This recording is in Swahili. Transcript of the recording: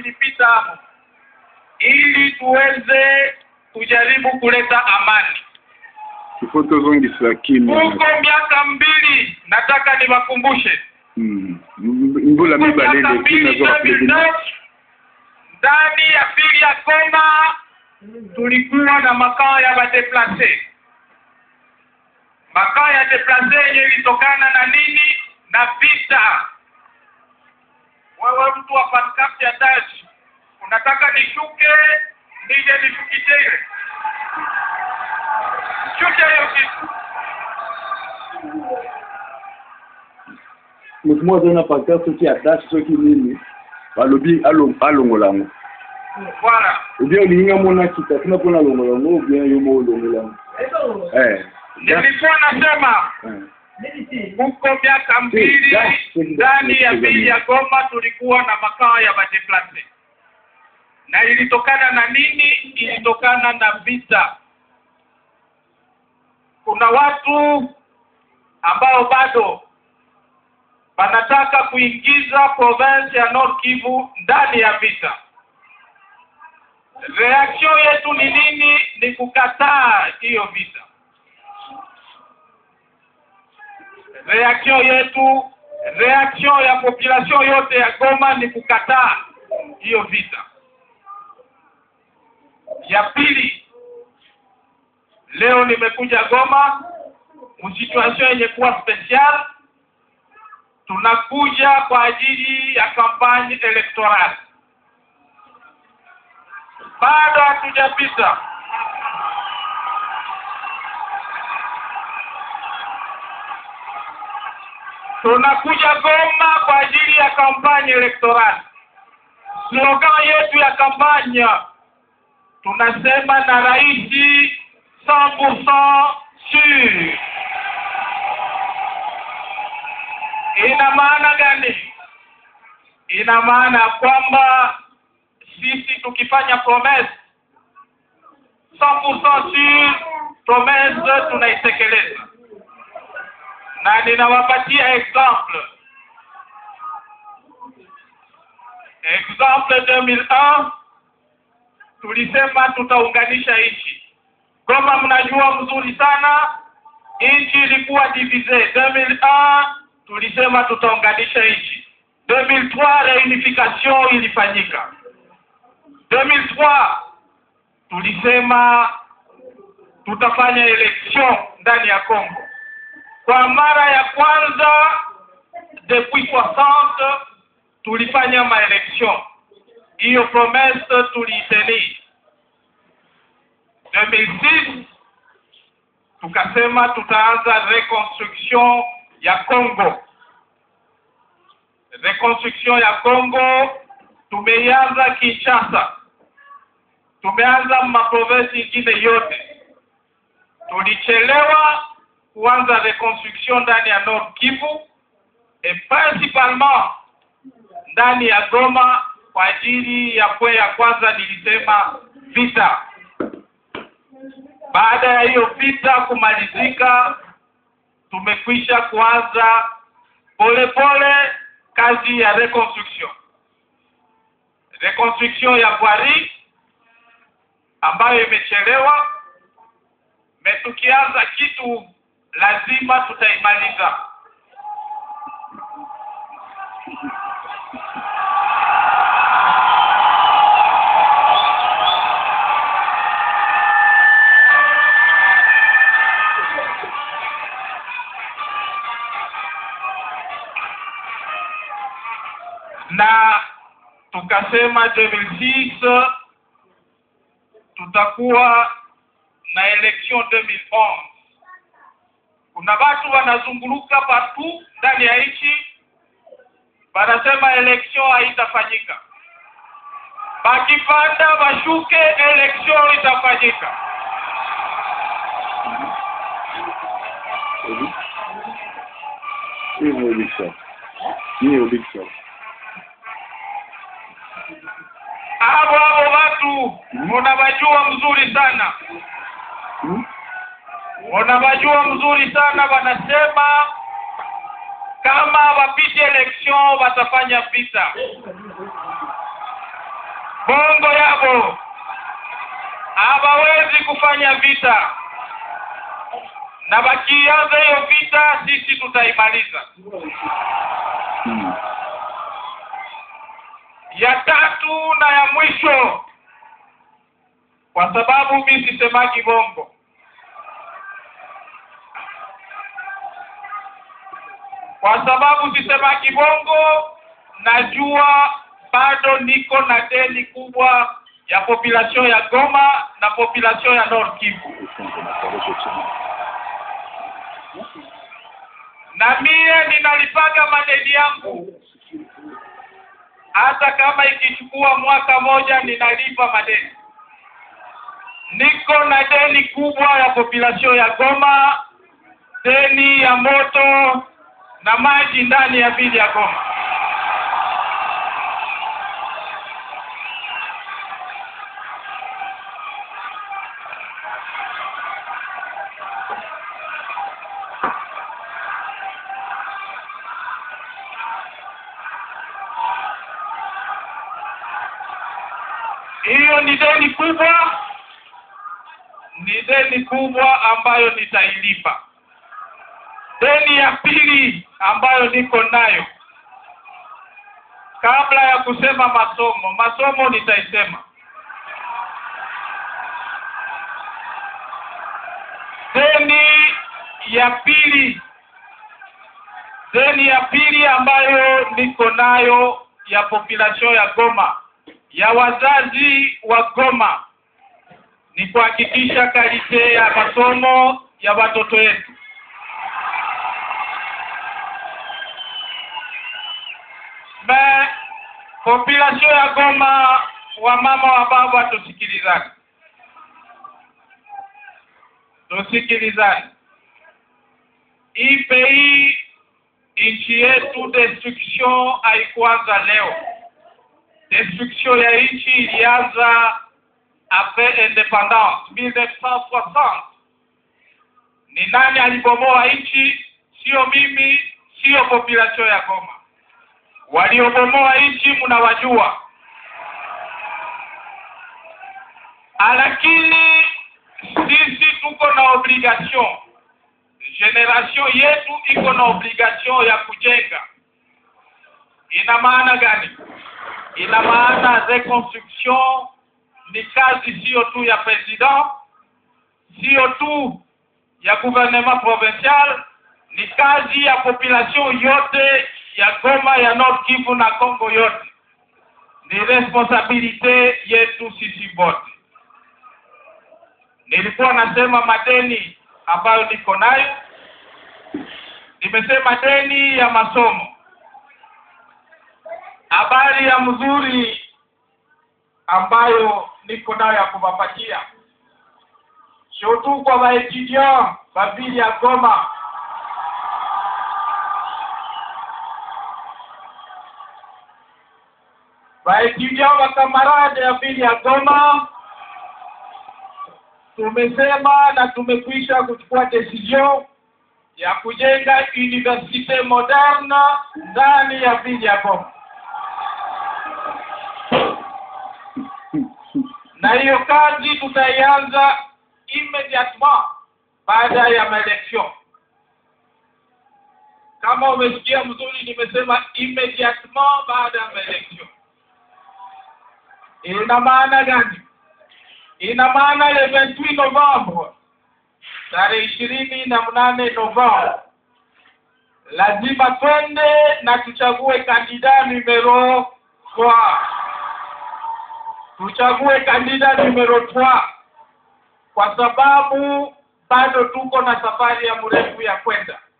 ilipita hapo ili tuweze kujaribu kuleta amani Ifo tozongisa kimya. huko miaka mbili nataka niwakumbushe Mm. M- Mbula Huko mibale miaka ile kimya mbili zoka pili. 2009, ndani ya pili ya Goma tulikuwa na makao ya wadeplase makao ya deplase yenye ilitokana na nini na vita wewe mtu wa pancap ya dash unataka nishuke nije nishukishe ile shusha hiyo kitu Mutu moko azali na pancarte soki adasi soki nini balobi alo- alongola yango voilà obien olinginga mona kita tina mpona alongola yango obien yo mo olongola yango Eh. nilikuwa nasema Eh. huko miaka mbili ndani ya pili ya Goma tulikuwa na makao ya madeplase, na ilitokana na nini? Ilitokana na vita. Kuna watu ambao bado wanataka kuingiza province ya Nord Kivu ndani ya vita. Reaction yetu ni nini? Ni kukataa hiyo vita. reaction yetu reaction ya population yote ya Goma ni kukataa hiyo vita. Ya pili, leo nimekuja Goma msituation yenye kuwa special, tunakuja kwa ajili ya kampani electoral. Bado hatujapita tunakuja Goma kwa ajili ya kampani electoral. Slogan yetu ya kampanya tunasema na rais 100% sur. Ina maana gani? Ina maana kwamba sisi tukifanya promesse 100% sur, promesse tunaitekeleza na ninawapatia example example 2001 tulisema tutaunganisha nchi Goma mnajua mzuri sana nchi ilikuwa divise 2001 tulisema tutaunganisha nchi 2003 reunification ilifanyika 2003 tulisema tutafanya election ndani ya Kongo kwa mara ya kwanza depuis 60 tulifanya maelection hiyo promesse tuliitenir 2006 tukasema tutaanza reconstruction ya Congo reconstruction ya Congo tumeianza Kinshasa tumeanza maprovinsi ingine yote tulichelewa kuanza reconstruction ndani ya Nord Kivu et principalement ndani ya Goma kwa ajili ya kwe ya kwanza nilisema vita. Baada ya hiyo vita kumalizika, tumekwisha kuanza polepole kazi ya reconstruction. Reconstruction ya Bwari ambayo imechelewa, me tukianza kitu lazima tutaimaliza. na tukasema 2006 tutakuwa na election 2011 kuna watu wanazunguluka patu ndani ya nchi wanasema election haitafanyika bakipanda bashuke election itafanyika Obi? Hiyo Obisa. Ni Obisa. abo abo watu munawajua mzuri sana Hmm? wanawajua mzuri sana wanasema kama wapite election watafanya vita hapo hawawezi kufanya vita na wakianza hiyo vita sisi tutaimaliza Mm. ya tatu na ya mwisho kwa sababu mi sisemaki bongo kwa sababu sisemaki bongo najua bado niko na deni kubwa ya population ya Goma na population ya Nord Kivu Asante na tarehe chini. na mie ninalipaga madeni yangu hata kama ikichukua mwaka moja ninalipa madeni niko na deni kubwa ya population ya Goma deni ya moto na maji ndani ya vili ya Goma hiyo ni deni kubwa ni deni kubwa ambayo nitailipa deni ya pili ambayo niko nayo kabla ya kusema masomo masomo nitaisema deni ya pili deni ya pili ambayo niko nayo ya population ya Goma ya wazazi wa Goma ni kuhakikisha kalite ya masomo ya watoto wetu. Me population ya Goma, wa mama wa baba, tusikilizane, tusikilizane. Hii pei nchi yetu, destruction haikuanza leo destruction ya nchi ilianza après independance 1960 ni nani alibomoa nchi sio mimi sio population ya Goma waliobomoa nchi mnawajua lakini sisi tuko na obligation generation yetu iko na obligation ya kujenga ina maana gani ina maana reconstruction ni kazi sio tu ya president sio tu ya gouvernement provincial ni kazi ya population yote ya Goma ya Nord Kivu na Kongo yote ni responsabilite yetu sisi wote nilikuwa nasema madeni ambayo niko nayo nimesema deni ya masomo habari ya mzuri ambayo niko nayo ya kuwapatia sio tu kwa waetudiant babili ya Goma waetudiant wa kamarade ya vili ya Goma tumesema na tumekwisha kuchukua decision ya kujenga universite moderne ndani ya vili ya Goma na hiyo kazi tutaianza immediatement baada ya maelection kama umesikia mzuri nimesema immediatement baada ya maelection ina maana gani ina maana le 28 Novembre tarehe ishirini na mnane Novembre lazima twende na tuchague kandida numero 3 tuchague kandida numero 3 kwa sababu bado tuko na safari ya mrefu ya kwenda